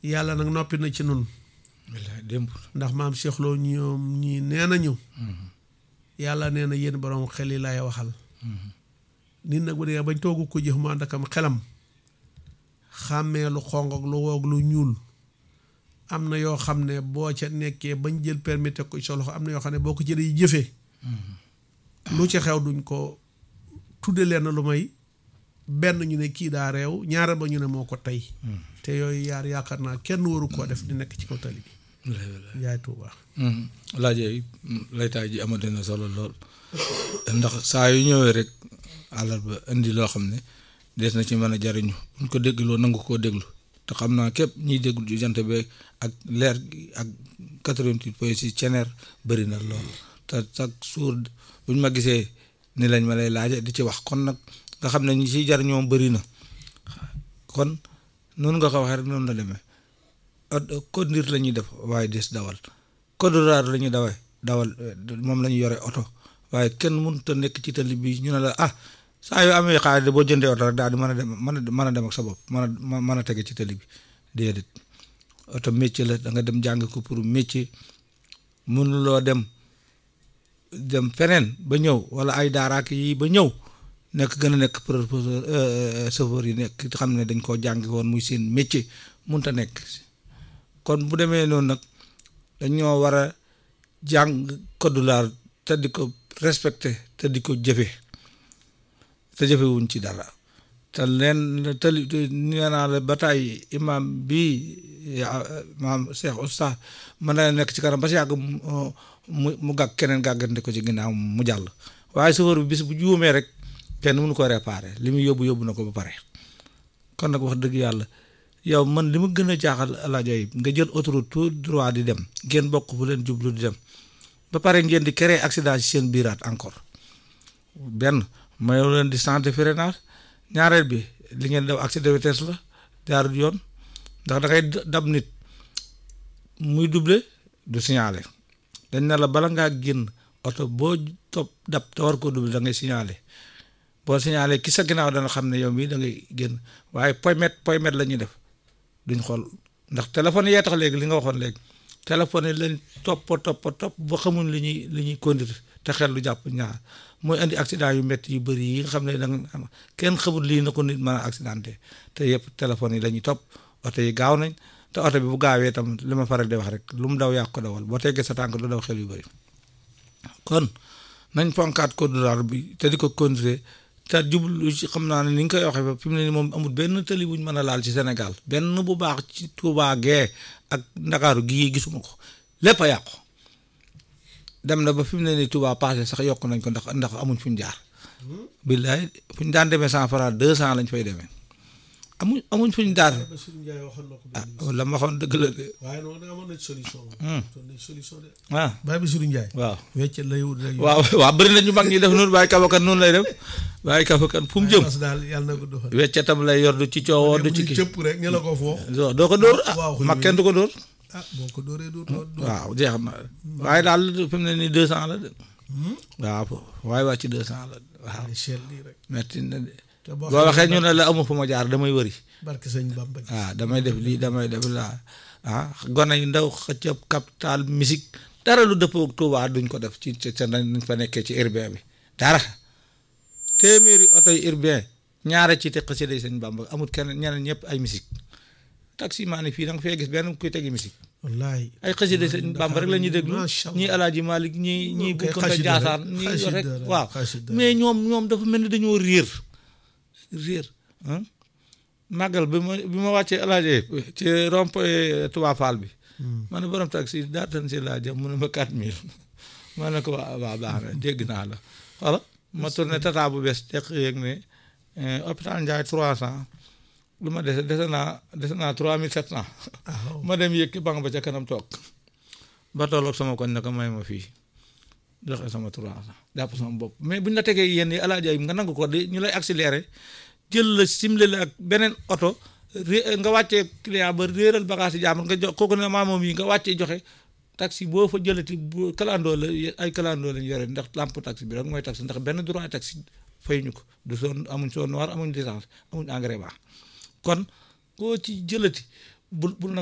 yàlla nag noppi na ci nun billaay démb ndax maam Cheikh Lo ñoom ñii nee nañu yàlla nee na yéen borom xel yi laay waxal nit nag bu dee bañ toogu ko jëf mu ànd akam xelam xàmmee lu xong ak lu woog lu ñuul am na yoo xam ne boo ca nekkee bañ jël permis teg ko ci sa loxo am na yoo xam ne boo ko jëlee jëfee lu ci xew duñ ko tudde leen lu may benn ñu ne kii daa réew ñaareel ba ñu ne moo ko tey te yooyu yaar yaakaar naa kenn waru koo def di nekk ci kaw tali bi billaay billaay njaay tuuba laajee laytaay ji amate na solo lool ndax saa yu ñëwee rek àllarba indi loo xam ne des na ci mën a jariñu buñ ko dégloo nangu koo déglu te xam naa képp ñiy déglu ci jant bi ak leer gi ak 88 point 6 ceneer bëri na lool te chaque jour buñ ma gisee ni lañ ma lay laaje di ci wax kon nag nga xam ne ñi ciy jariñoo bëri na kon noonu nga ko waxee rek noonu la demee conduire la ñuy def waaye des dawal code rural la ñuy dawee dawal moom la ñu yore oto waaye kenn mënut a nekk ci tali bi ñu ne la ah saa yoo amee xaalis boo jëndee oto rek daal di mën a dem mën a mën a dem ak sa bopp mën a mën a tege ci tali bi déedéet oto métier la da nga dem jàng ko pour métier mënuloo dem dem feneen ba ñëw wala ay daaraak yi ba ñëw nekk gën a nekk professeur chauffeur yi nekk xam ne dañ koo jàng woon muy seen métier mënut a nekk kon bu demee noonu nag dañoo war a jàng code laar te di ko respecté te di ko jëfe te jëfewuñ ci dara te leen te nee naa la ba tey imam bii maam Cheikh Oustaz mën na nekk ci kanam ba si yàgg mu mu gàgg keneen gàggante ko ci ginnaaw mu jàll waaye chauffeur bi bis bu juumee rek kenn mënu ko réparé li muy yóbbu yóbbu na ko ba pare kon nag wax dëgg yàlla yow man li ma gën a jaaxal alaajo yi nga jël autoroute tout droit di dem ngeen bokk fu leen jublu di dem ba pare ngeen di créer accident ci seen biiraat encore benn mayow leen di distance de freinage ñaareel bi li ngeen def accès de vitesse la jaarul yoon ndax da ngay dab nit muy doublé du signalé dañ ne la bala ngaa génn oto boo topp dab te war koo doublé da ngay signalé boo signalé ki sa ginnaaw dana xam ne yow mii da ngay génn waaye poymet poymet la ñuy def duñ xool ndax téléphone yee tax léegi li nga waxoon léegi téléphone yi lañ topp topp topp ba xamuñ li ñuy li ñuy conduire te xel lu jàpp ñaar mooy indi accident yu métti yu bëri yi nga xam ne da nga kenn xamul lii na ko nit mën a accidenté te yëpp téléphone yi la ñuy topp oto yi gaaw nañ te oto bi bu gaawee tam li ma faral di wax rek lu mu daw yàq ko dawal boo teggee sa tànk du daw xel yu bëri kon nañ fonkaat code rural bi te di ko conduire te jublu ci xam naa ne ni nga koy waxee ba fi mu ne nii moom amul benn tëli bu ñu mën a laal ci Sénégal benn bu baax ci Touba gee ak Ndakaaru gii gisuma ko lépp a yàqu dem na ba fi mu ne nii Touba passé sax yokk nañ ko ndax ndax amuñ fu ñu jaar. billaay fu ñu daan demee cent franc deux cent lañ fay demee amuñ amuñ fu ñu jaar. ah la ma waxoon dëgg la de. waaye noonu amoon nañ solution. amoon nañ solution de. ah Baye Bassirou Ndiaye. waaw wecc lay wut rek. waaw waaw bëri na ñu mag ñi def noonu waaye kabakan noonu lay def waaye kabakan fu mu jëm. parce que daal yàlla na ko doxal. weccatam lay yor du ci coowoo du ci kii. cëpp rek ñu la ko foo. doo ko dóor ah waaw mag kenn du ko dóor. ah boo ko dóoree dóor dóor. waaw jeex na waaye daal fi mu ne nii deux cent la de. waaw waaye waa ci deux cent la waaw cher lii rek. metti na de. te boo boo waxee ñu ne la amu fu ma jaar damay wëri. barke sëñ Bamba. waaw damay def lii damay def laa ah gone yu ndaw xëccëb capital musique dara lu dëppoo ak Touba duñ ko def ci ci sa nañ fa nekkee ci urbain bi dara téeméeri oto yu urbain ñaare ci te xasida sëñ Bamba amul kenn ñeneen ñëpp ay musique taxi maa ni fii da nga fee gis benn kuy tegi musique wallaay. ay xasida sëñ Bamba rek la ñuy déglu macha allah ñii Alaaji Malik ñii ñii bu kay ko xasida jaasaan rek, ñii xasida rek rek, waaw xasida mais ñoom ñoom dafa mel ni dañoo réer réer ah màggal bi ma bi ma wàccee Alaaji ci rond-point Touba Fall bi ma ne borom taxi daa tan si laa jëm mu ne ma quatre mille ma ne ko waa waa baax na dégg naa la voilà ma tourné tata bu bees teq yéeg ne hôpital Ndiaye trois cent lu ma dese dese naa dese naa trois mille sept cent ah ma dem yëg banque ba ca kanam toog ba tolloog sama koñ ne ko may ma fii joxe sama trois cent jàpp sama bopp mais buñ la tegee yenn yi alaaji ay nga nangu ko di ñu lay accéléré jël la simle la ak beneen oto ré- nga wàccee client ba réeral bagage yi jàmbur nga jox kooku ne maa moom yi nga wàccee joxe taxi boo fa jëlati bu kalandoo la ay kalandoo lañ yore ndax lampe taxi bi rek mooy taxi ndax benn droit taxi fay ñu ko du soon amuñ soon noir amuñ licence amuñ engrais baax kon koo ci jëlati bul bul